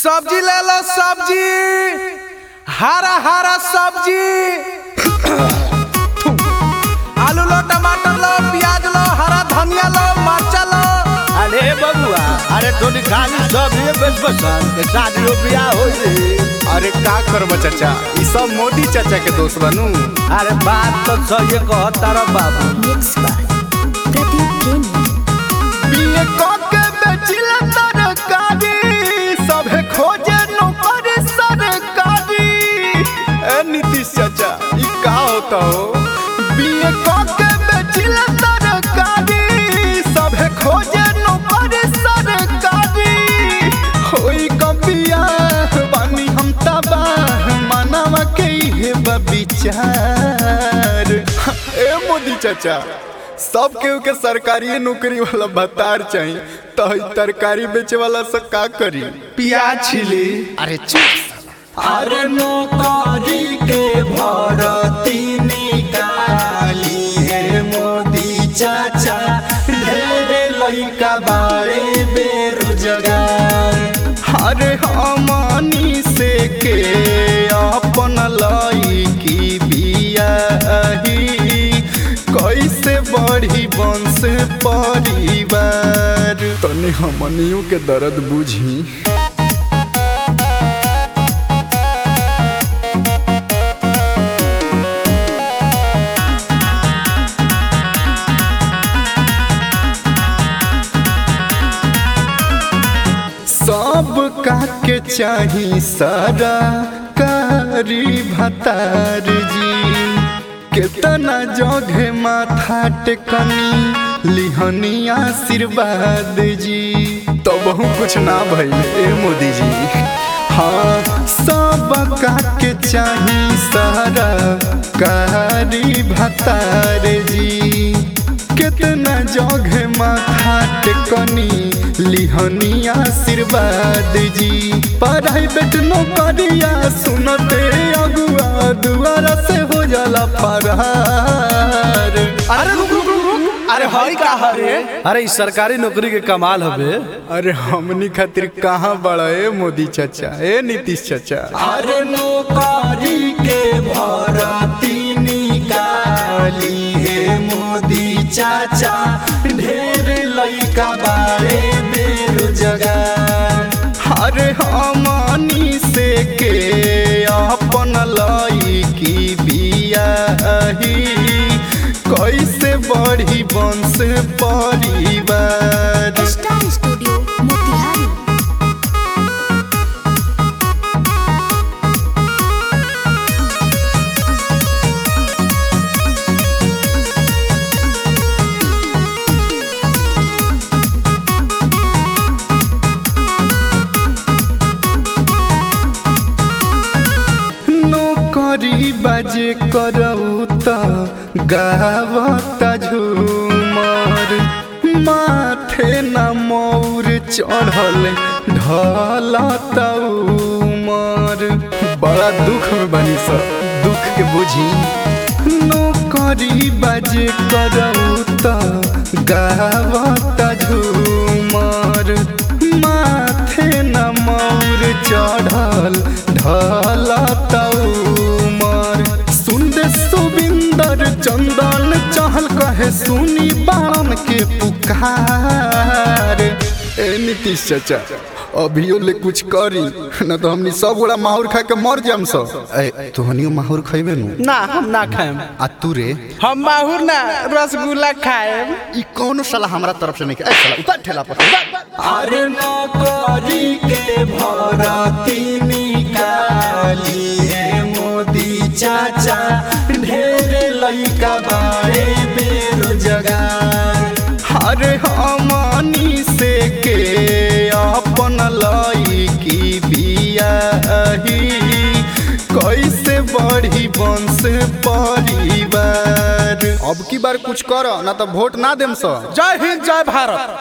सब्जी ले लो सब्जी हरा हरा सब्जी आलू लो टमाटर लो प्याज लो हरा धनिया लो मरचा लो अरे बबुआ अरे तोनी खाली सब ये बस बसन के शादी बियाह हो रे अरे का करब चाचा ई सब मोदी चाचा के दोस्त बनू अरे बात तो सही कहता रे बाबू Mixed by Pradeep Gaming. BA के बेचिला तरकारी सभे खोजे नौकरी सरकारी ए नीतीश चाचा ई का होता हो बीए के बेचिला तरकारी सभे खोजे नौकरी सरकारी होई कबिया बानी हम तबाह मानवा के हे विचार ए मोदी चाचा सब केहू के सरकारी नौकरी वाला भत्तार चाहिए तो ई तरकारी बेचे वाला से का करी प्याज छिली अरे चुप अरे नौकरी के भरती निकाली है मोदी चाचा ढेरे लइका बारे बेरोजगार अरे हमनी से के अपन लइकी बियाही कैसे बढ़ी वंश परिवार तनी हमनियों के दर्द बुझी सब काके चाही सारा कारी भतार जी केतना जगह माथा टेकनी लिहनी आशीर्वाद जी तो बहु कुछ ना भइल ए मोदी जी हाँ सब काके चाही सारा कारी भतार जी कितना जगह माथा टेकनी लिहनी आशीर्वाद जी प्राइवेट नौकरिया सुनते अगुआ दुआरा से हो जाला फरार अरे रुक रुक रुक रुक अरे हई का हरे अरे ई सरकारी नौकरी के कमाल हवे अरे हमनी खातिर कहाँ बड़ा ए मोदी चाचा ए नीतीश चाचा अरे नौकरी के भरती निकाली है मोदी चाचा ढेर लइका बारे बेरोजगार अरे हमनी से के अपन लइकी बियाही कैसे बढ़ी वंश परिवार Star Studio, Motihari. नौकरी बाजे करऊ त गावता झूमर माथे न मौर चढ़ल ढलता उमर बड़ा दुख में बनी सब दुख के बुझी नौकरी बाजे करऊ त गावता झूमर माथे न मौर चढ़ल ढलता उमर सुंदर सुबिंदर चंदन चहल कहे सुनी बाण के पुकार ए नीतीश चाचा अभियो ले कुछ करी न तो हमनी सब गोड़ा माहौर खा के मर जाम सब ए तोहनियो माहौर खइबे नु ना हम ना खाएम आ तू रे हम माहुर ना रसगुल्ला खाएम ई कौनो साला हमरा तरफ से नहीं के ए साला उतर ठेला पर अरे नौकरी के भरती निकाली है मोदी चाचा ढेर लइका बारे बेरोजगार अरे हमनी से के अपन लइकी बियाही कैसे बढ़ी वंश परिवार अब की बार कुछ कर ना तो वोट ना देम सब जय हिंद जय भारत